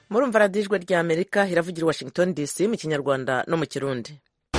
murumva radiyo ijwi rya amerika iravugira i washington dc mu kinyarwanda no mu kirundi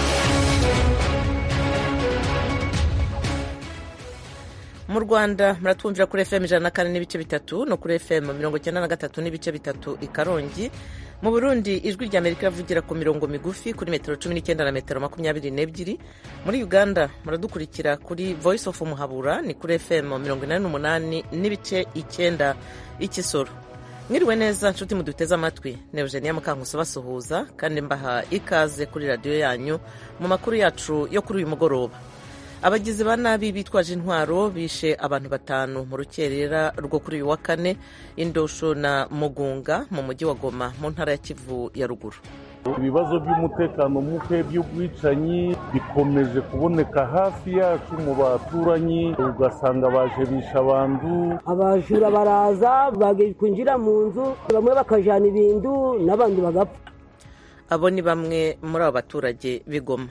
mu rwanda muratwumvira kuri fm ijana na kane n'ibice bitatu no kuri fm mirongo icyenda na gatatu n'ibice bitatu i karongi mu burundi ijwi rya amerika iravugira ku mirongo migufi kuri metero cumi n'icyenda na metero makumyabiri n'ebyiri muri uganda muradukurikira kuri voice of muhabura ni kuri fm mirongo inani n'umunani n'ibice icyenda ikisoro mwiriwe neza nshuti muduteze amatwi ni eugenia mukankusi basuhuza kandi mbaha ikaze kuri radiyo yanyu mu makuru yacu yo kuri uyu mugoroba abagizi ba nabi bitwaje intwaro bishe abantu batanu mu rukerera rwo kuri uyu wa kane indosho na mugunga mu mujyi wa goma mu ntara ya kivu ya ruguru ibibazo by'umutekano muke by'ubwicanyi bikomeje kuboneka hafi yacu mu baturanyi ugasanga baje bisha abantu abajura baraza kwinjira mu nzu bamwe bakajana ibintu n'abandi bagapfa abo ni bamwe muri abo baturage b'igoma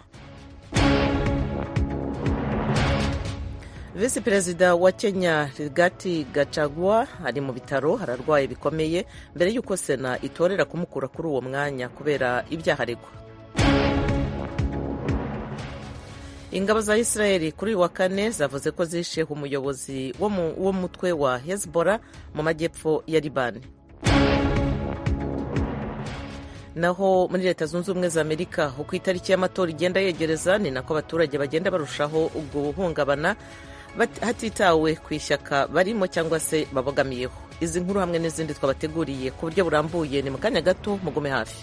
visi perezida wa kenya rigati gachagua ari mu bitaro hararwaye bikomeye mbere y'uko sena itorera kumukura kuri uwo mwanya kubera ibyaha aregwa ingabo za israeli kuri uyu wa kane zavuze ko zishe umuyobozi w'umutwe wa hezbollah mu majyepfo ya libani naho muri leta zunze ubumwe za amerika uko itariki y'amatora igenda yegereza ni nako abaturage bagenda barushaho guhungabana hatitawe ku ishyaka barimo cyangwa se babogamiyeho izi nkuru hamwe n'izindi twabateguriye ku buryo burambuye ni mu kanya gato mugume hafi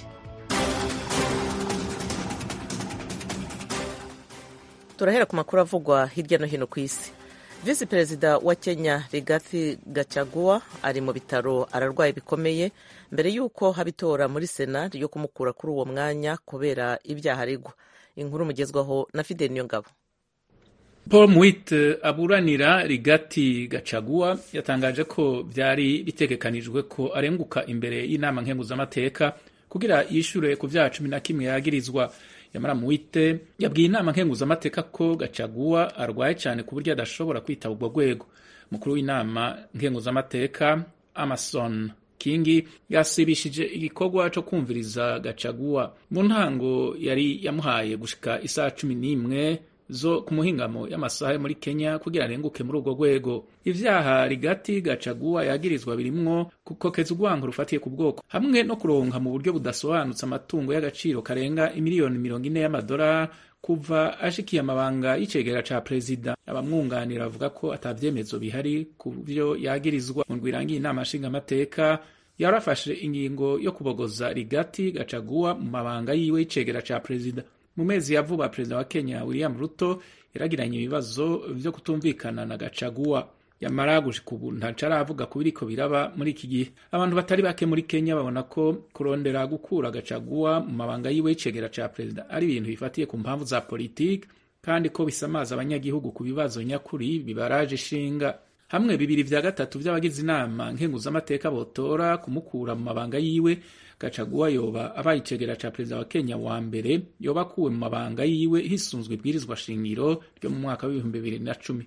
turahera ku makuru avugwa hirya no hino ku isi visi perezida wa kenya rigathi gachagua ari mu bitaro ararwaye bikomeye mbere y'uko haba itora muri sena ryo kumukura kuri uwo mwanya kubera ibyaha aregwa inkuru mugezwaho na fidel niyongabo paul mwit aburanira rigati gacagua yatangaje ko byari bitegekanijwe ko arenguka imbere y'inama nkenguzamateka kugira yishyure ku byaha cumi na kimwe yagirizwa yamara mwite yabwiye inama nkenguzamateka ko gacagua arwaye cyane ku buryo adashobora kwitaba ubwo rwego umukuru w'inama nkenguzamateka amason kingi yasibishije igikorwa cyo kumviriza gacagua mu ntango yari yamuhaye gushika isaha cumi n'imwe zo ku muhingamo y'amasaha yo muri Kenya kugira arenguke muri urwo rwego ivyaha rigati gacagua yagirizwa birimwo gukokeza urwango rufatiye ku bwoko hamwe no kuronka mu buryo budasobanutse amatungo y'agaciro karenga imiliyoni mirongo ine y'amadolari kuva ashikiye amabanga y'icegera ca perezida abamwunganira bavuga ko atavyemezo bihari ku vyo yagirizwa mu ndwirangiye inama nshingamateka yarafashe ingingo yo kubogoza rigati gacagua mu mabanga yiwe y'icegera ca perezida mu mezi ya vuba perezida wa kenya william ruto yaragiranye ibibazo vyo kutumvikana na gacagua yamara gushika ubu ntaco aravuga ku biriko biraba muri iki gihe abantu batari bake muri kenya babona ko kurondera gukura gacagua mu mabanga yiwe y'icegera ca perezida ari ibintu bifatiye ku mpamvu za politiki kandi ko bisamaza abanyagihugu ku bibazo nyakuri bibaraje ishinga hamwe bibiri vya gatatu vy'abagize inama nkenguzamateka botora kumukura mu mabanga yiwe gacagua yoba abaye icegera ca perezida wa kenya wa mbere yoba akuwe mu mabanga yiwe hisunzwe ibwirizwa shingiro ryo mu mwaka w'ibihumbi bibiri na cumi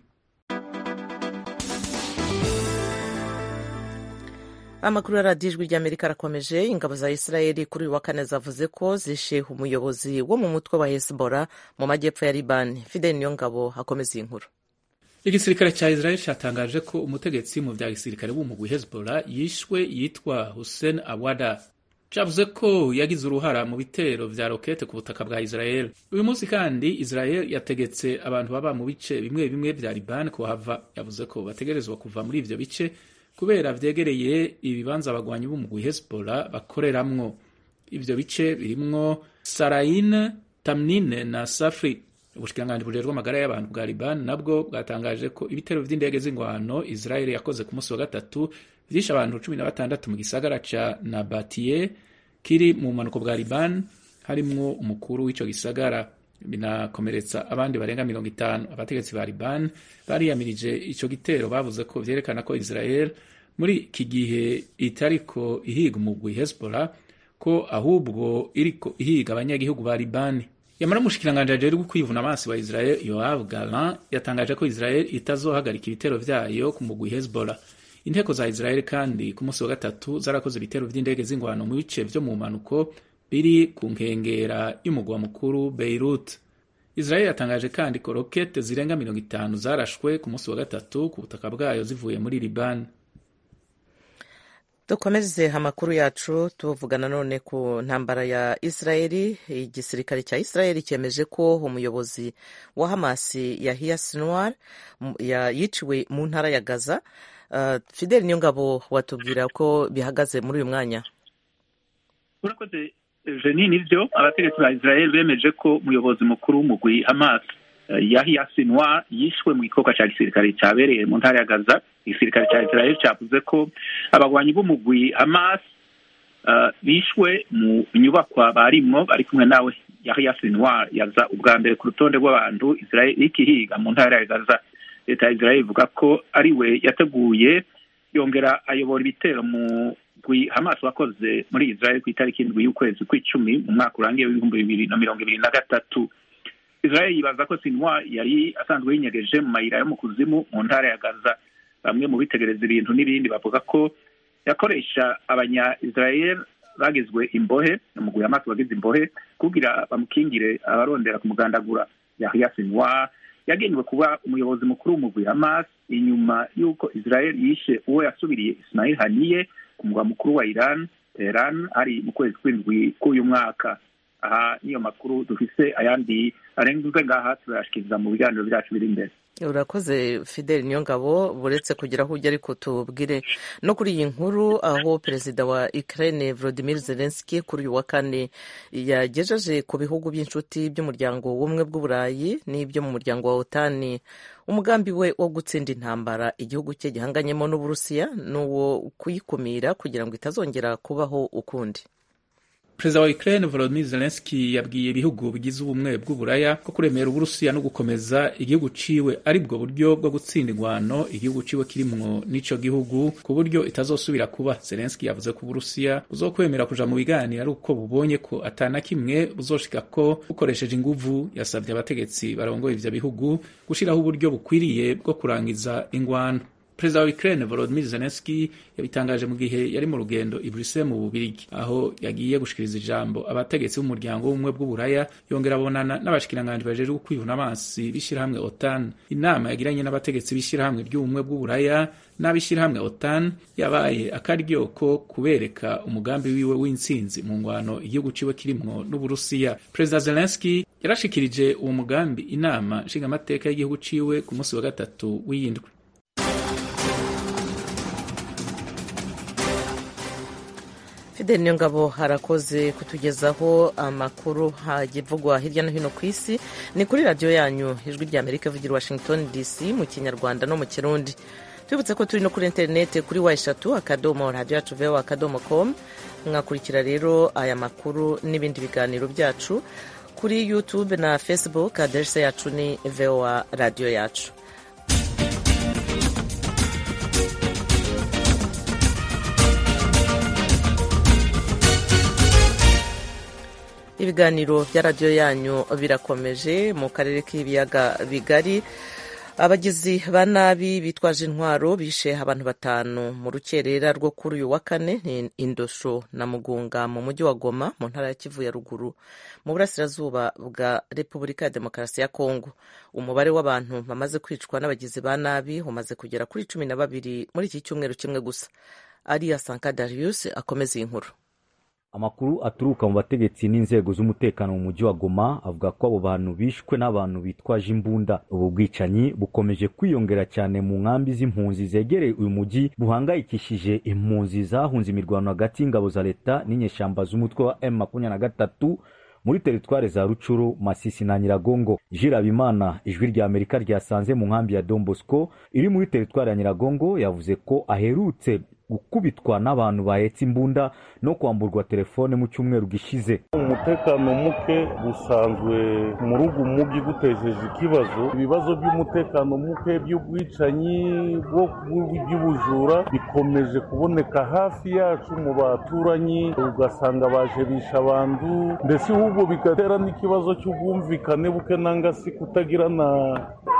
amakuru ya radiyo ijwi ry'amerika arakomeje ingabo za israeli kuri uyu wa kane zavuze ko zishe umuyobozi wo mu mutwe wa hezbollah mu majyepfo ya libani fidel niyo ngabo akomeza iyi nkuru igisirikare cya israel cyatangaje ko umutegetsi mu vya gisirikare w'umugwi hezbollah yishwe yitwa hussein awada cavuze ko yagize uruhara mu bitero vya rokete ku butaka bwa Israel. Uyu munsi kandi Israel yategetse abantu baba mu bice bimwe bimwe vya Liban kuhava. Yavuze ko bategerezwa kuva muri ivyo bice kubera vyegereye ibibanza abagwanyi b'umugwi Hezbollah bakoreramwo. Ivyo bice birimwo Sarain, Tamnine na Safri. Ubushikiranganji bujejwe amagara y'abantu bwa Liban nabwo bwatangaje ko ibitero vy'indege z'ingwano Israel yakoze ku munsi wa gatatu vyishe abantu cumi na batandatu mu gisagara ca Nabatiye kiri mu bumanuko bwa Liban harimwo umukuru w'ico gisagara binakomeretsa abandi barenga mirongo itanu abategetsi ba Liban bariyamirije ico gitero bavuze ko vyerekana ko Israel muri iki gihe itariko ihiga umugwi Hezbollah ko ahubwo iriko ihiga abanyagihugu ba Libani yamara umushikiranganji ajejwe kwivuna amaso wa Israel Yoav Gallant yatangaje ko Israel itazohagarika ibitero vyayo ku mugwi Hezbollah inteko za israel kandi ku munsi wa gatatu zarakoze ibitero vy'indege z'ingwano mu bice vyo mu mpanuko biri ku nkengera y'umugwa mukuru beirut israel yatangaje kandi ko rokete zirenga mirongo itanu zarashwe ku munsi wa gatatu ku butaka bwayo zivuye muri libani dukomeze amakuru yacu tuvugana none ku ntambara ya israeli igisirikare cya israeli cyemeje ko umuyobozi wa hamasi yahiya sinwar yiciwe mu ntara ya gaza uh, fideli niyongabo watubwira ko bihagaze muri uyu mwanya urakoze jeni nivyo abategetsi ba israel bemeje ko umuyobozi mukuru w'umugwi hamas yahiya sinwar yishwe mu gikorwa cya gisirikare cyabereye mu ntara ya gaza igisirikare cya israel cyavuze ko abagwanyi b'umugwi hamas uh, bishwe mu nyubakwa barimwo bari kumwe nawe yahiya sinwar yaza ubwa mbere ku rutonde rw'abantu israel ikihiga mu ntara ya gaza leta ya israel ivuga ko ari we yateguye yongera ayobora ibitero mu mugwi hamas wakoze muri israel ku itariki indwi y'ukwezi kw'icumi mu mwaka urangiye w'ibihumbi bibiri na mirongo ibiri na gatatu israel yibaza ko sinwa yari asanzwe yinyegeje mu mayira yo mu kuzimu mu ntara ya gaza bamwe mu bitegereza ibintu n'ibindi bavuga ko yakoresha abanya israel bagizwe imbohe umugwi hamas wagize imbohe kugira bamukingire abarondera kumugandagura yahya sinwa yagenewe kuba umuyobozi mukuru w'umugwi hamas inyuma y'uko israel yishe uwo yasubiriye ismail haniye ku mugwa mukuru wa iran teheran ari mu kwezi kw'indwi k'uyu mwaka aha niyo makuru dufise ayandi arenze ngaha turayashikiriza mu biganiro byacu biri imbere urakoze fideli niyo ngabo buretse kugira aho ujya ariko tubwire no kuri iyi nkuru aho perezida wa ukraine volodimir zelenski kuri uyu wa kane yagejeje ku bihugu by'inshuti by'umuryango w'ubumwe bw'uburayi n'ibyo mu muryango wa otani umugambi we wo gutsinda intambara igihugu cye gihanganyemo n'uburusiya ni uwo kuyikumira kugira ngo itazongera kubaho ukundi perezida wa ukraine volodymyr zelensky yabwiye ibihugu bigize ubumwe bw'uburaya ko kuremera uburusiya no gukomeza igihugu ciwe ari bwo buryo bwo gutsinda ingwano igihugu ciwe kirimwo n'ico gihugu ku buryo itazosubira kuba zelensky yavuze ko uburusiya buzokwemera kuja mu biganiro ari uko bubonye ko atana kimwe buzoshika ko bukoresheje inguvu yasabye abategetsi barongoye ivyo bihugu gushiraho uburyo bukwiriye bwo kurangiza ingwano perezida wa Ukraine Volodymyr Zelensky yabitangaje mu gihe yari mu rugendo i Brussels mu Bubirigi aho yagiye gushikiriza ijambo abategetsi b'umuryango w'ubumwe bw'uburaya yongera abonana n'abashikiranganji bajejwe kwivuna amazi b'ishirahamwe OTAN inama yagiranye n'abategetsi b'ishirahamwe ry'ubumwe bw'uburaya n'ab'ishirahamwe OTAN yabaye akaryo ko kubereka umugambi wiwe w'intsinzi mu ngwano igihugu ciwe kirimwo n'Uburusiya perezida Zelensky yarashikirije uwo mugambi inama nshingamateka y'igihugu ciwe ku munsi wa gatatu w'iyindwi fideli niyo ngabo harakoze kutugezaho amakuru hagivugwa hirya no hino ku isi ni kuri radiyo yanyu ijwi rya amerika ivugira washington dc mu kinyarwanda no mu kirundi twibutse ko turi no kuri interineti kuri wa eshatu akadomo radiyo yacu vewa akadomo komu mwakurikira rero aya makuru n'ibindi biganiro byacu kuri yutube na facebook aderese yacu ni vewa radiyo yacu ibiganiro bya radiyo yanyu birakomeje mu karere k'ibiyaga bigari abagizi ba nabi bitwaje intwaro bishe abantu batanu mu rukerera rwo kuri uyu wa kane ni indosho na mugunga mu mujyi wa goma mu ntara ya kivu ya ruguru mu burasirazuba bwa repubulika ya demokarasi ya kongo umubare w'abantu bamaze kwicwa n'abagizi ba nabi umaze kugera kuri cumi na babiri muri iki cyumweru kimwe gusa ariya sanka darius akomeza iyi nkuru amakuru aturuka mu bategetsi n'inzego z'umutekano mu mujyi wa goma avuga ko abo bantu bishwe n'abantu bitwaje imbunda ubu bwicanyi bukomeje kwiyongera cyane mu nkambi z'impunzi zegereye uyu mujyi buhangayikishije impunzi zahunze imirwano hagati y'ingabo za leta n'inyeshyamba z'umutwe wa m makumyabiri na gatatu muri teritware za rucuru masisi na nyiragongo jirabimana ijwi rya amerika ryasanze mu nkambi ya don bosco iri muri teritware ya nyiragongo yavuze ko aherutse gukubitwa n'abantu bahetse imbunda no kwamburwa telefone mu cyumweru gishize umutekano muke usanzwe muri ugu mugi gutejeje ikibazo ibibazo by'umutekano muke by'ubwicanyi by'ubujura bikomeje kuboneka hafi yacu mu baturanyi ugasanga baje bisha abantu mbese ahubwo bigatera n'ikibazo cy'ubwumvikane buke nanga si kutagirana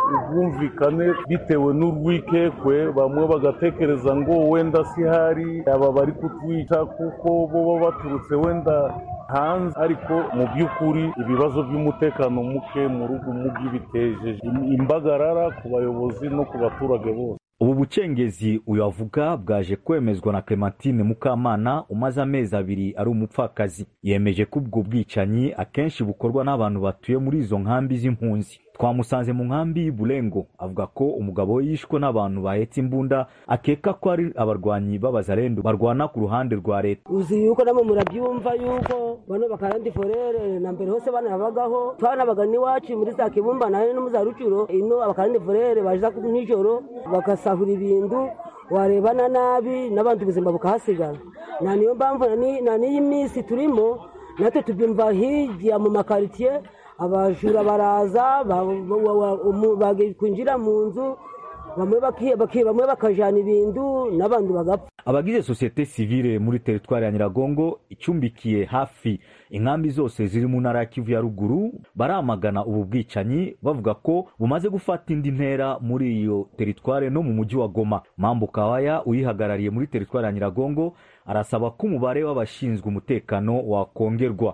ubwumvikane bitewe n'urwikekwe bamwe bagatekereza ngo wenda si hari aba bari kutwica kuko bo baba baturutse wenda hanze ariko mu by'ukuri ibibazo by'umutekano muke mu rugo mugi bitejeje imbagarara ku bayobozi no ku baturage bose ubu bucengezi uyu avuga bwaje kwemezwa na clementine mukamana umaze amezi abiri ari umupfakazi yemeje ko ubwo bwicanyi akenshi bukorwa n'abantu batuye muri izo nkambi z'impunzi twamusanze mu nkambi y'Iburengo avuga ko umugabo we yishwe n'abantu bahetse imbunda akeka ko ari abarwanyi b'abazarendo barwana ku ruhande rwa leta uzi yuko namwe murabyumva yuko bano bakarandi forere na mbere hose banabagaho twanabaga n'iwacu muri za kibumba nayo no mu za rucuro ino abakarandi forere baza nijoro bagasahura ibintu warebana nabi n'abandi ubuzima bukahasigara na niyo mpamvu na n'iyi minsi turimo natwe tubyumva hirya mu makaritsiye abajura baraza kwinjira mu nzu bamwe bakajana ibintu n'abandi bagapfa abagize sosiyete sivile muri teritwari ya nyiragongo icumbikiye hafi inkambi zose ziri mu ntara ya kivu ya ruguru baramagana ubu bwicanyi bavuga ko bumaze gufata indi ntera muri iyo teritwari no mu mujyi wa goma mambo kawaya uyihagarariye muri teritwari ya nyiragongo arasaba ko umubare w'abashinzwe umutekano wakongerwa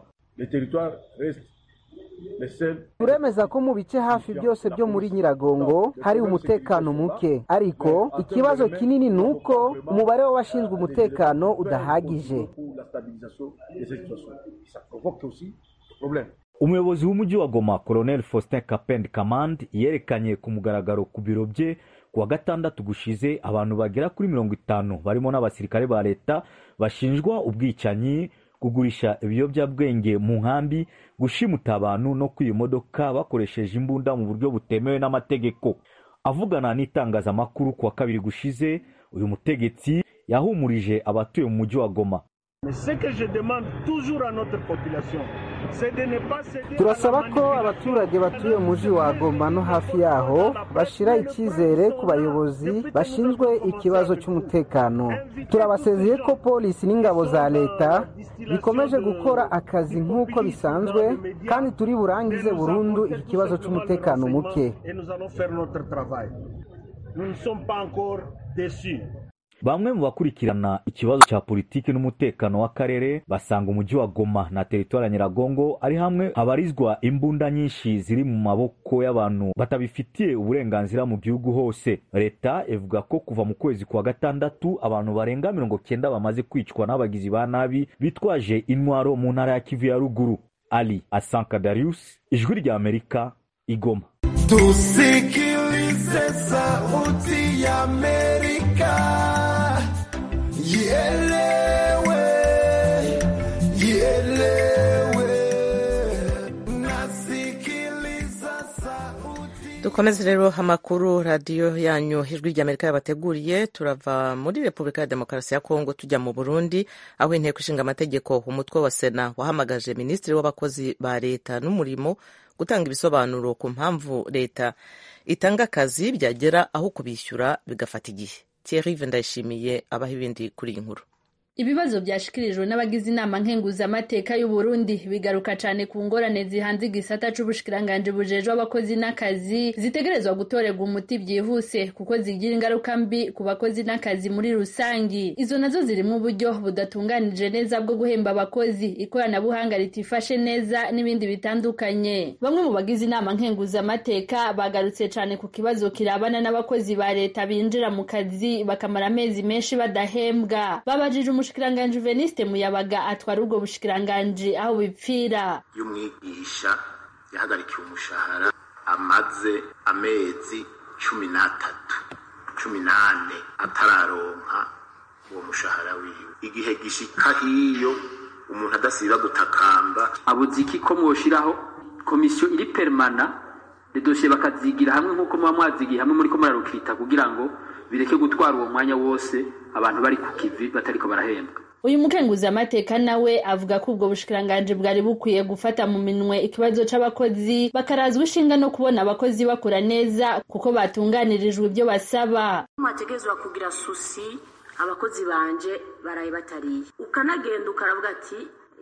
turemeza ko mu bice hafi byose byo muri nyiragongo hari umutekano muke ariko ikibazo kinini ni uko umubare w'abashinzwe umutekano udahagije umuyobozi w'umujyi wa goma colonel faustin kapend kamand yerekanye ku mugaragaro ku biro bye ku wa gatandatu gushize abantu bagera kuri mirongo itanu barimo n'abasirikare ba leta bashinjwa ubwicanyi kugurisha ibiyobyabwenge mu nkambi gushimuta abantu no kwiba imodoka bakoresheje imbunda mu buryo butemewe n'amategeko avugana n'itangazamakuru ku wa kabiri gushize uyu mutegetsi yahumurije abatuye mu mujyi wa goma turasaba ko abaturage batuye mu mujyi wa goma no hafi yaho bashyira icyizere ku bayobozi bashinzwe ikibazo cy'umutekano turabasezeye ko polisi n'ingabo za leta bikomeje gukora akazi nk'uko bisanzwe kandi turi burangize burundu iki kibazo cy'umutekano muke bamwe mu bakurikirana ikibazo cya politiki n'umutekano w'akarere basanga umujyi wa goma na teritwari ya nyiragongo ari hamwe habarizwa imbunda nyinshi ziri mu maboko y'abantu batabifitiye uburenganzira mu gihugu hose leta ivuga ko kuva mu kwezi kwa gatandatu abantu barenga mirongo cyenda bamaze kwicwa n'abagizi ba nabi bitwaje intwaro mu ntara ya kivu ya ruguru ali asanka darius ijwi rya amerika igoma tusikilize sauti ya amerika Ielewe, ielewe, nasikiliza sauti. dukomeze rero amakuru radiyo yanyu ijwi ry'amerika yabateguriye turava muri repubulika ya demokarasi ya kongo tujya mu burundi aho inteko ishinga amategeko umutwe wa sena wahamagaje minisitiri w'abakozi ba leta n'umurimo gutanga ibisobanuro ku mpamvu leta itanga akazi byagera aho kubishyura bigafata igihe Thierry ndayishimiye abaha ibindi kuri iyi nkuru ibibazo byashikirijwe n'abagize inama nkenguzamateka y'u Burundi bigaruka cyane ku ngorane zihanze igisata c'ubushikiranganje bujejwe abakozi n'akazi zitegerezwa gutorerwa umuti byihuse kuko zigira ingaruka mbi ku bakozi n'akazi muri rusangi izo nazo zirimo uburyo budatunganije neza bwo guhemba abakozi ikoranabuhanga ritifashe neza n'ibindi bitandukanye bamwe mu bagize inama nkenguzamateka bagarutse cyane ku kibazo kirabana n'abakozi ba leta binjira mu kazi bakamara amezi menshi badahembwa babajije umushikiranganji Veniste Muyabaga atwara ubwo bushikiranganji aho bipfira iyo umwigisha yahagarikiwe umushahara amaze amezi cumi n'atatu cumi n'ane atararonka uwo mushahara wiwe igihe gishika hiyo umuntu adasiba gutakamba abuze iki ko mwoshiraho komisiyo iri permana redosiye bakazigira hamwe nk'uko muba mwazigiye hamwe muri ko murarukita kugira ngo bireke gutwara uwo mwanya wose abantu bari ku kivi batariko barahembwa uyu mukenguzamateka nawe avuga ko ubwo bushikiranganji bwari bukwiye gufata mu minwe ikibazo c'abakozi bakarazwa ishinga no kubona abakozi bakora neza kuko batunganirijwe ibyo basaba mwategerezwa kugira susi abakozi banje baraye batariye ukanagenda ukaravuga ati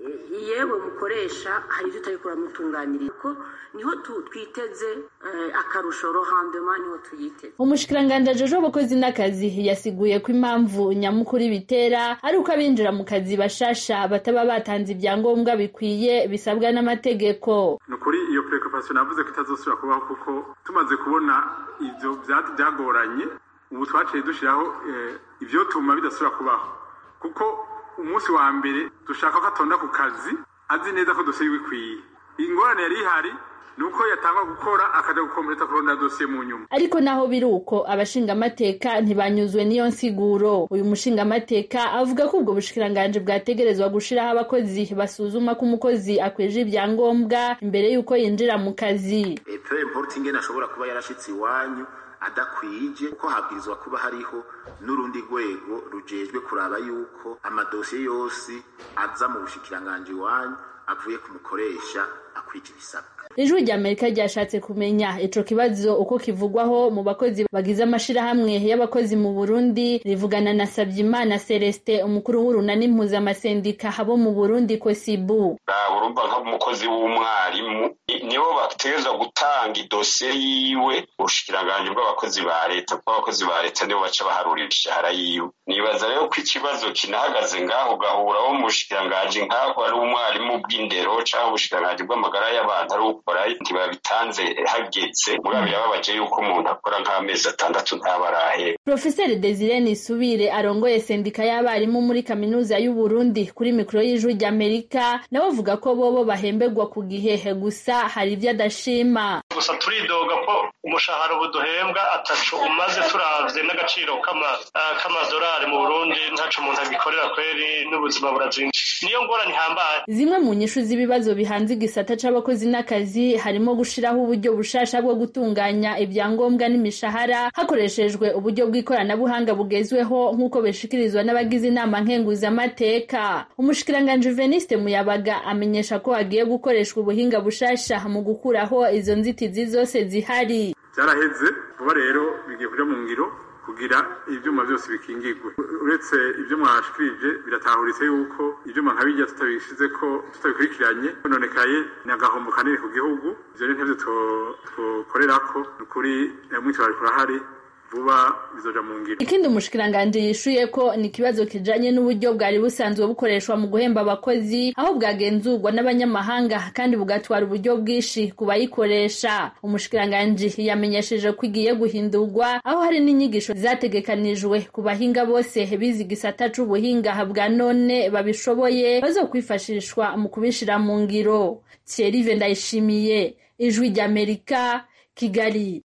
yewe mukoresha hari ibyo utari kuramutunganyiriza kuko niho twiteze akarusho rohandema niho tuyiteze umushikiranganji ajeje abakozi n'akazi yasiguye ko impamvu nyamukuru bitera ari uko abinjira mu kazi bashasha bataba batanze ibyangombwa bikwiye bisabwa n'amategeko ni ukuri iyo preoccupation navuze ko itazosubira kubaho kuko tumaze kubona ivyo byagoranye ubu twaciye dushyiraho ibyo tuma bidasubira kubaho kuko umunsi wa mbere dushaka ko atonda ku kazi azi neza ko dosiye bikwiye ingorane yari ihari ni uko yatangwa gukora akajya gukompleta kurondera dosiye mu nyuma ariko naho biri uko abashingamateka ntibanyuzwe n'iyo nsiguro uyu mushingamateka avuga ko ubwo bushikiranganji bwategerezwa gushiraho abakozi basuzuma ko umukozi akweje ibyangombwa imbere y'uko yinjira mu kazi peu importe ingene ashobora kuba yarashitse iwanyu adakwije kuko habwirizwa kuba hariho n'urundi rwego rujejwe kuraba yuko amadosiye yose aza mu bushikiranganji iwanyu avuye ku mukoresha akwije ibisabwa ijwi rya amerika ryashatse kumenya ico kibazo uko kivugwaho mu bakozi bagize amashirahamwe y'abakozi mu burundi rivugana na sabyimana celestin umukuru w'urunani mpuzamasendika abo mu burundi kosibu urumva nk'umukozi w'umwarimu nibo bategerezwa gutanga idosiye yiwe ubushikiranganji bw'abakozi ba leta kuko abakozi ba leta nibo baca baharurira imishahara yiwe nibaza rero ko ikibazo kinahagaze ngaho ugahura wo mu bushikiranganji nk'aho ari umwarimu bw'indero canke ubushikiranganji bw'amagara y'abantu ari ukora ntibabitanze hageze mugabo birababaje yuko umuntu akora nk'amezi atandatu ntaba arahera profeseri desire nisubire arongoye sendika y'abarimu muri kaminuza y'u Burundi kuri mikoro y'ijwi ry'amerika nawe avuga ko bobo bahemberwa ku gihe gusa hari ibyo adashima gusa turidoga ko umushahara ubu duhembwa atacu umaze turavye n'agaciro k'amadolari mu burundi ntaco umuntu agikorera kweri n'ubuzima burazimvye niyo ngorane ihambaye zimwe mu nyishu z'ibibazo bihanze igisata c'abakozi n'akazi harimo gushiraho uburyo bushasha bwo gutunganya ibyangombwa n'imishahara hakoreshejwe uburyo bw'ikoranabuhanga bugezweho nk'uko bishikirizwa n'abagize inama nkenguzamateka umushikiranganji veniste muyabaga amenyesha ko hagiye gukoreshwa ubuhinga bushasha mu gukuraho izo nzitizi zose zihari byaraheze vuba rero bigiye kuja mu ngiro kugira ivyuma byose bikingirwe uretse ibyo mwashikirije biratahuritse yuko ivyuma nka bijya tutabishizeko tutabikurikiranye nonekaye ni agahombo kanini ku gihugu ivyo ni ntevyo twokorerako ni ukuri mwitwarariko urahari vuba bizoja mu ngiro ikindi umushikiranganji yishuye ko ni ikibazo kijanye n'uburyo bwari busanzwe bukoreshwa mu guhemba abakozi aho bwagenzurwa n'abanyamahanga kandi bugatwara uburyo bwinshi ku bayikoresha umushikiranganji yamenyesheje ko igiye guhindurwa aho hari n'inyigisho zategekanijwe ku bahinga bose bize igisata c'ubuhinga bwa none babishoboye bazokwifashishwa mu kubishira mu ngiro Thierry Ndayishimiye ijwi ry'Amerika Kigali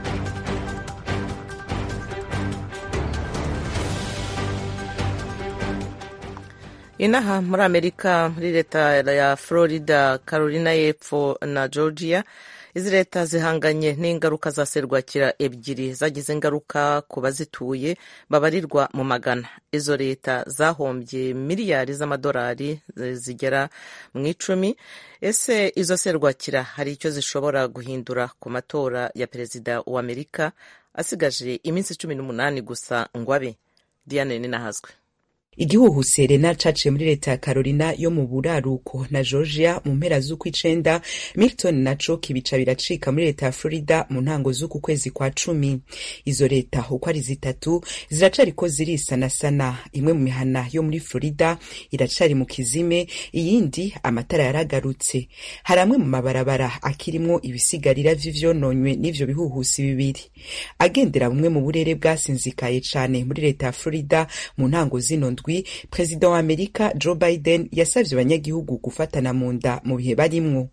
inaha muri amerika muri leta ya florida carolina y'epfo na georgia izi leta zihanganye n'ingaruka za serwakira ebyiri zagize ingaruka ku bazituye babarirwa mu magana izo leta zahombye miliyari z'amadolari zigera mu icumi ese izo serwakira hari icyo zishobora guhindura ku matora ya perezida wa amerika asigaje iminsi cumi n'umunani gusa ngo abe diane ninahazwe igihuhu serena caciye muri leta ya carolina yo mu buraruko na georgia mu mpera z'ukw'icenda milton naco kibica biracika muri leta ya florida mu ntango z'uku kwezi kwa cumi izo leta uko ari zitatu ziracariko zirisanasana imwe mu mihana yo muri florida iracari mu kizime iyindi amatara yaragarutse hari amwe mu mabarabara akirimwo ibisigarira vy'ivyononywe n'ivyo bihuhusi bibiri agendera bumwe mu burere bwasinzikaye cane muri leta ya florida mu ntango zino ndwi perezida wa amerika joe biden yasavye abanyagihugu gufatana mu nda mu bihe barimwo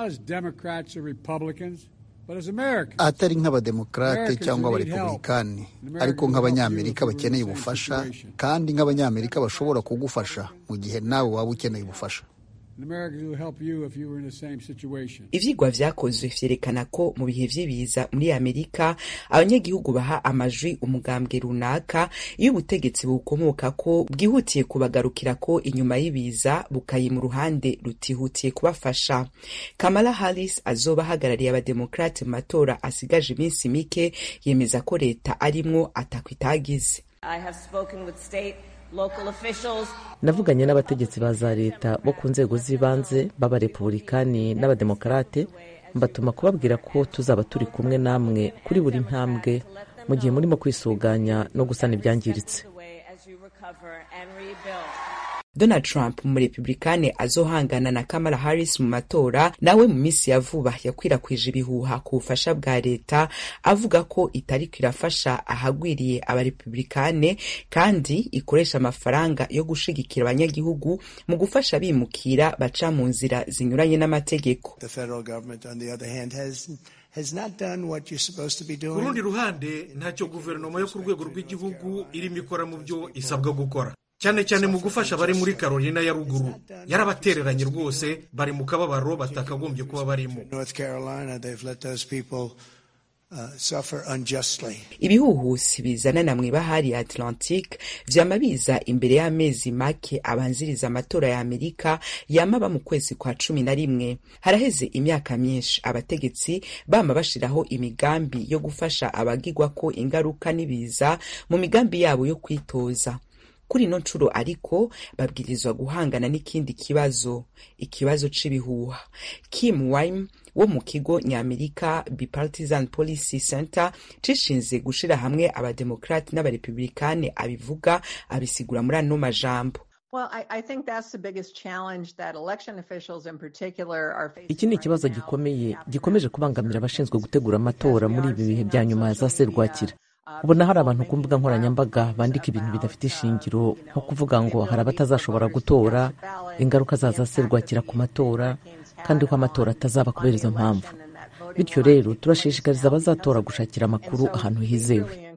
atari nk'abademokarate cyangwa abarepublikani ariko nk'abanyamerika bakeneye ubufasha kandi nk'abanyamerika bashobora kugufasha mu gihe nawe waba ukeneye ubufasha ivyigwa vyakozwe vyerekana ko mu bihe vy'ibiza muri amerika abanyagihugu baha amajwi umugambwe runaka iyo ubutegetsi bukomoka ko bwihutiye kubagarukira ko inyuma y'ibiza bukayima uruhande rutihutiye kubafasha kamala harris azoba ahagarariye abademokrate mu matora asigaje iminsi mike yemeza ko leta arimwo atakwitagize navuganye n'abategetsi ba za leta bo ku nzego z'ibanze b'abarepubulikani n'abademokarate mbatuma kubabwira ko tuzaba turi kumwe namwe kuri buri ntambwe mu gihe murimo kwisuganya no gusana ibyangiritse donald trump umurepublikani azohangana na kamala harris mu matora nawe mu minsi ya vuba yakwirakwije ibihuha ku bufasha bwa leta avuga ko itariko irafasha ahagwiriye abarepublikane kandi ikoresha amafaranga yo gushigikira abanyagihugu mu gufasha bimukira baca mu nzira zinyuranye n'amategeko ku rundi ruhande ntacyo guverinoma yo ku rwego rw'igihugu irimo ikora mu byo isabwa gukora cyane cyane mu gufasha abari muri carolina ya ruguru yarabatereranye rwose bari mu kababaro batakagombye kuba barimo ibihuhusi bizanana mu ibahari ya atlantique vyama biza imbere y'amezi make abanziriza amatora ya amerika yamaba mu kwezi kwa cumi na rimwe haraheze imyaka myinshi abategetsi bama bashiraho imigambi yo gufasha abagigwako ingaruka n'ibiza mu migambi yabo yo kwitoza kuri ino nshuro ariko babwirizwa guhangana n'ikindi kibazo ikibazo c'ibihuha kim wime wo mu kigo nyamerika bipartisan policy center cishinze gushira hamwe abademokrati n'abarepublikani abivuga abisigura muri ano majambo iki ni ikibazo gikomeye gikomeje kubangamira abashinzwe gutegura amatora muri ibi bihe bya nyuma ya za serwakira ubona hari abantu ku mbuga nkoranyambaga bandika ibintu bidafite ishingiro nko kuvuga ngo hari abatazashobora gutora ingaruka zaza serwakira ku matora kandi ko amatora atazaba kubera izo mpamvu bityo rero turashishikariza abazatora gushakira amakuru ahantu hizewe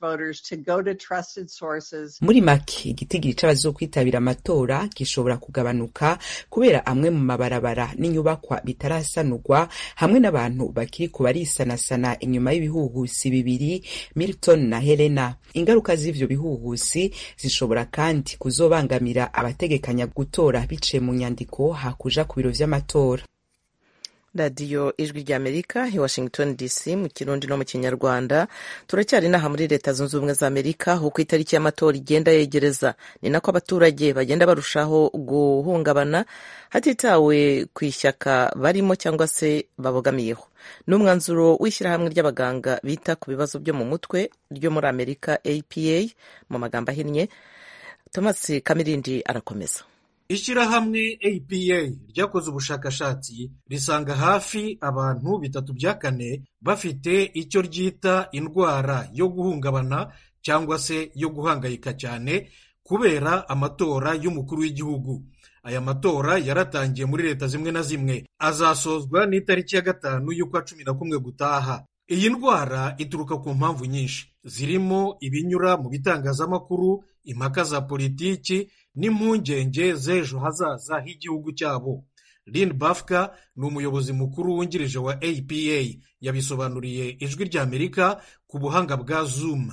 muri make igitigiri c'abazokwitabira amatora gishobora kugabanuka kubera amwe mu mabarabara n'inyubakwa bitarasanurwa hamwe n'abantu bakiri ku barisanasana inyuma y'ibihuhusi bibiri milton na helena ingaruka z'ivyo bihuhusi zishobora kandi kuzobangamira abategekanya gutora biciye mu nyandiko hakuja ku biro vy'amatora radiyo ijwi ry'amerika i washington dc mu kirundi no mu kinyarwanda turacyari inaha muri leta zunze ubumwe za amerika uko itariki y'amatora igenda yegereza ni nako abaturage bagenda barushaho guhungabana hatitawe ku ishyaka barimo cyangwa se babogamiyeho ni umwanzuro w'ishyirahamwe ry'abaganga bita ku bibazo byo mu mutwe ryo muri amerika apa mu magambo ahinnye thomas kamirindi arakomeza ishyirahamwe apa ryakoze ubushakashatsi risanga hafi abantu bitatu bya kane bafite icyo ryita indwara yo guhungabana cyangwa se yo guhangayika cyane kubera amatora y'umukuru w'igihugu aya matora yaratangiye muri leta zimwe na zimwe azasozwa n'itariki ya gatanu y'ukwa cumi na kumwe gutaha iyi ndwara ituruka ku mpamvu nyinshi zirimo ibinyura mu bitangazamakuru impaka za politiki n'impungenge z'ejo hazaza h'igihugu cyabo lin bafka ni umuyobozi mukuru wungirije wa apa yabisobanuriye ijwi ry'amerika ku buhanga bwa zoom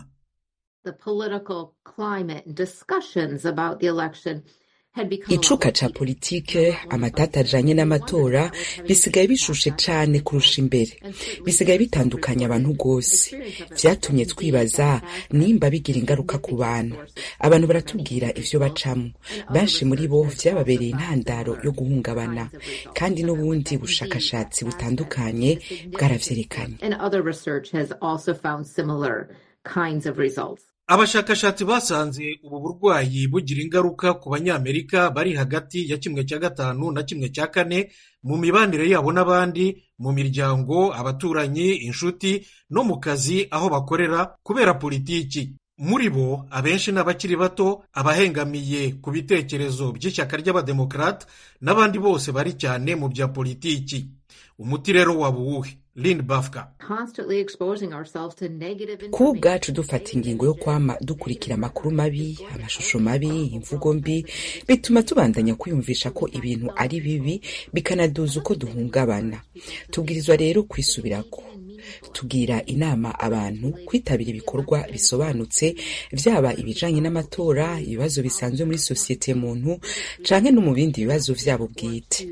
icuka ca politike amatata ajanye n'amatora bisigaye bishushe cane kurusha imbere bisigaye bitandukanya abantu rwose vyatumye twibaza nimba bigira ingaruka ku bantu abantu baratubwira ivyo bacamwo benshi muri bo vyababereye intandaro yo guhungabana kandi n'ubundi bushakashatsi butandukanye bwaravyerekanye abashakashatsi basanze ubu burwayi bugira ingaruka ku banyamerika bari hagati ya kimwe cya gatanu na kimwe cya kane mu mibanire yabo n'abandi mu miryango abaturanyi inshuti no mu kazi aho bakorera kubera politiki muri bo abenshi ni abakiri bato abahengamiye ku bitekerezo by'ishyaka ry'abademokarate n'abandi bose bari cyane mu bya politiki umuti rero waba uwuhe lin bafka kuba ubwacu dufata ingingo yo kwama dukurikira amakuru mabi amashusho mabi imvugo mbi bituma tubandanya kwiyumvisha ko ibintu ari bibi bikanaduza uko duhungabana tubwirizwa rero kwisubirako tugira inama abantu kwitabira ibikorwa bisobanutse byaba ibijanye n'amatora ibibazo bisanzwe muri sosiyete muntu canke no mu bindi bibazo vyabo bwite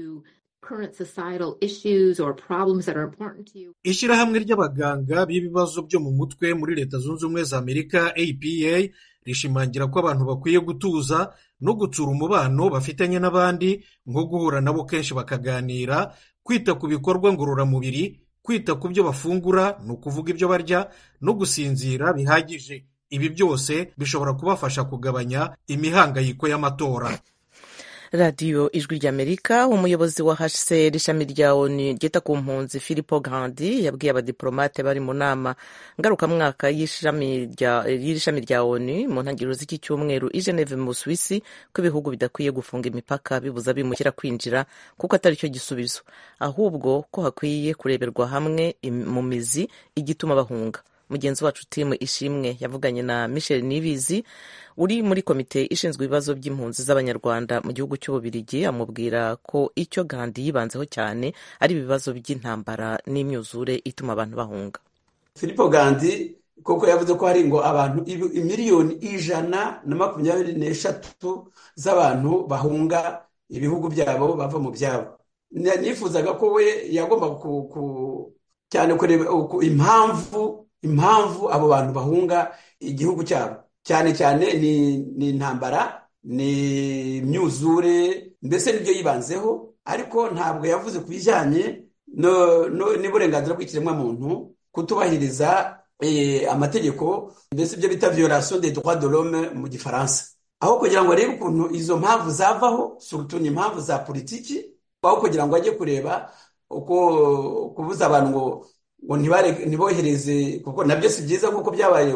ishyirahamwe ry'abaganga b'ibibazo byo mu mutwe muri leta zunze ubumwe za amerika apa rishimangira ko abantu bakwiye gutuza no gutsura umubano bafitanye n'abandi nko guhura nabo kenshi bakaganira kwita ku bikorwa ngororamubiri kwita ku byo bafungura ni ukuvuga ibyo barya no gusinzira bihagije ibi byose bishobora kubafasha kugabanya imihangayiko y'amatora radiyo ijwi ry'amerika umuyobozi wa hcr ishami rya onu ryita ku mpunzi philipo grandi yabwiye abadiplomate bari mu nama ngarukamwaka y'iri shami rya onu mu ntangiriro z'iki cyumweru i geneve mu busuwisi ko ibihugu bidakwiye gufunga imipaka bibuza bimukira kwinjira kuko atari cyo gisubizo ahubwo ko hakwiye kureberwa hamwe mu mizi igituma bahunga mugenzi wacu timu ishimwe yavuganye na michel nibizi uri muri komite ishinzwe ibibazo by'impunzi z'abanyarwanda mu gihugu cy'ububirigi amubwira ko icyo gandi yibanzeho cyane ari ibibazo by'intambara n'imyuzure ituma abantu bahunga filipo gandi koko yavuze ko hari ngo abantu miliyoni ijana na makumyabiri n'eshatu z'abantu bahunga ibihugu byabo bava mu byabo nifuzaga ko we yagomba cyane kureba impamvu impamvu abo bantu bahunga igihugu cyabo cyane cyane ni intambara ni imyuzure mbese nibyo yibanzeho ariko ntabwo yavuze ku bijyanye n'uburenganzira bw'ikiremwamuntu kutubahiriza amategeko mbese ibyo bita violation des droits de l'homme mu gifaransa aho kugira ngo arebe ukuntu izo mpamvu zavaho surutu ni impamvu za politiki aho kugira ngo ajye kureba uko kubuza abantu ngo ngo ntibohereze kuko nabyo si byiza kuko byabaye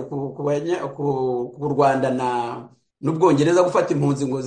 ku rwanda n'ubwongereza gufata impunzi ngo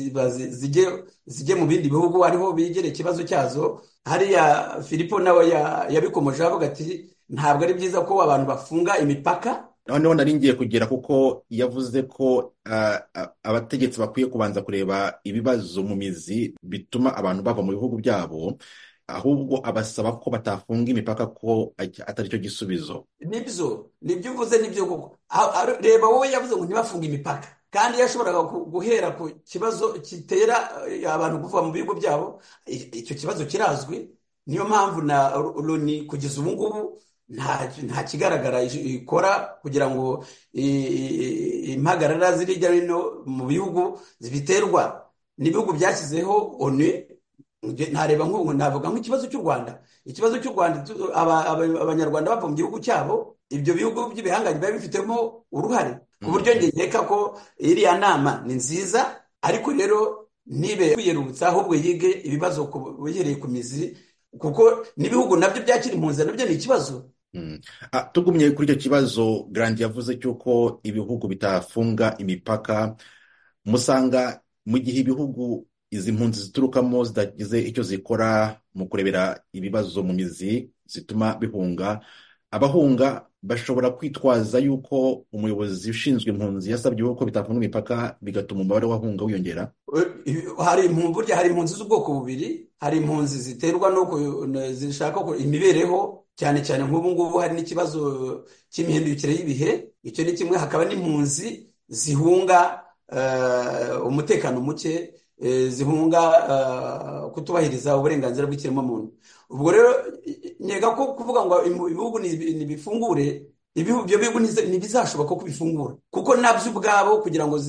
zijye mu bindi bihugu ariho bigere ikibazo cyazo hariya filipo nawe yabikomeje avuga ati ntabwo ari byiza ko abantu bafunga imipaka noneho nari ngiye kugera kuko yavuze ko abategetsi bakwiye kubanza kureba ibibazo mu mizi bituma abantu bava mu bihugu byabo ahubwo abasaba ko batafunga imipaka ko atari cyo gisubizo nibyo nibyo uvuze nibyo koko reba wowe yavuze ngo ntibafunge imipaka kandi yashoboraga guhera ku kibazo kitera abantu kuva mu bihugu byabo icyo kibazo kirazwi niyo mpamvu na loni kugeza ubu ngubu nta kigaragara ikora kugira ngo impagarara ziri hirya no hino mu bihugu zibiterwa n'ibihugu byashyizeho onu ntareba nk'ubu navuga nk'ikibazo cy'u rwanda ikibazo cy'u rwanda abanyarwanda bava mu gihugu cyabo ibyo bihugu by'ibihangange biba bifitemo uruhare ku buryo nkeka ko iriya nama ni nziza ariko rero ntibe kwiyerutsa ahubwo yige ibibazo bihereye ku mizi kuko n'ibihugu nabyo byakira impunzi nabyo ni ikibazo tugumye kuri icyo kibazo garandi yavuze cy'uko ibihugu bitafunga imipaka musanga mu gihe ibihugu izi mpunzi ziturukamo zidagize icyo zikora mu kurebera ibibazo mu mizi zituma bihunga abahunga bashobora kwitwaza yuko umuyobozi ushinzwe impunzi yasabye ko bitafunga imipaka bigatuma umubare w'abahunga wiyongera hari burya hari impunzi z'ubwoko bubiri hari impunzi ziterwa no zishaka imibereho cyane cyane nk'ubu ngubu hari n'ikibazo cy'imihindukire y'ibihe icyo ni kimwe hakaba n'impunzi zihunga umutekano muke zihunga kutubahiriza uburenganzira bw'ikiremwamuntu ubwo rero nkeka ko kuvuga ngo ibihugu ntibifungure ibyo bihugu ntibizashoboka ko bifungura kuko nabyo ubwabo kugira ngo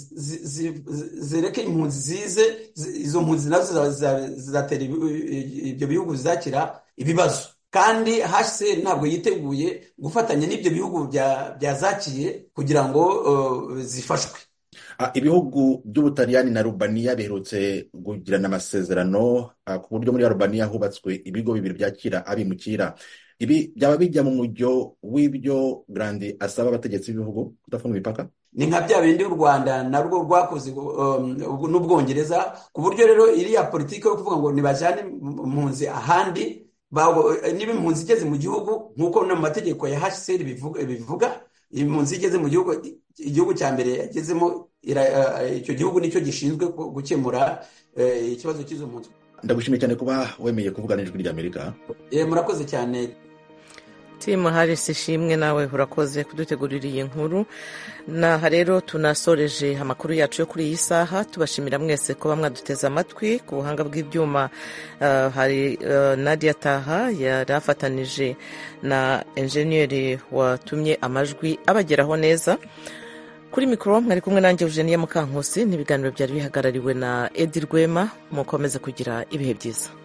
zereke impunzi zize izo mpunzi nazo zizatera ibyo bihugu bizakira ibibazo kandi hcr ntabwo yiteguye gufatanya n'ibyo bihugu byazakiye kugira ngo zifashwe ibihugu by'ubutaliyani na rubaniya biherutse kugirana amasezerano ku buryo muri rubaniya hubatswe ibigo bibiri byakira abimukira ibi byaba bijya mu mujyo w'ibyo garandi asaba abategetsi b'ibihugu kudafunga imipaka ni nka bya bindi u rwanda narwo rwakoze n'ubwongereza ku buryo rero iriya politiki yo kuvuga ngo ntibajyane impunzi ahandi niba impunzi igeze mu gihugu nk'uko no mu mategeko ya hcr bivuga impunzi igeze mu gihugu igihugu cya mbere yagezemo icyo gihugu nicyo gishinzwe gukemura ikibazo cy'izo mpunzi ndagushimiye cyane kuba wemeye kuvugana n'ijwi ry'amerika murakoze cyane timu harisi ishimwe nawe urakoze kudutegurira iyi nkuru naha rero tunasoreje amakuru yacu yo kuri iyi saha tubashimira mwese kuba mwaduteze amatwi ku buhanga bw'ibyuma hari nadia taha yari afatanije na enjeniyeri watumye amajwi abageraho neza kuri mikoro mwari kumwe nanjye eugenia mukankusi n'ibiganiro byari bihagarariwe na edi rwema mukomeze kugira ibihe byiza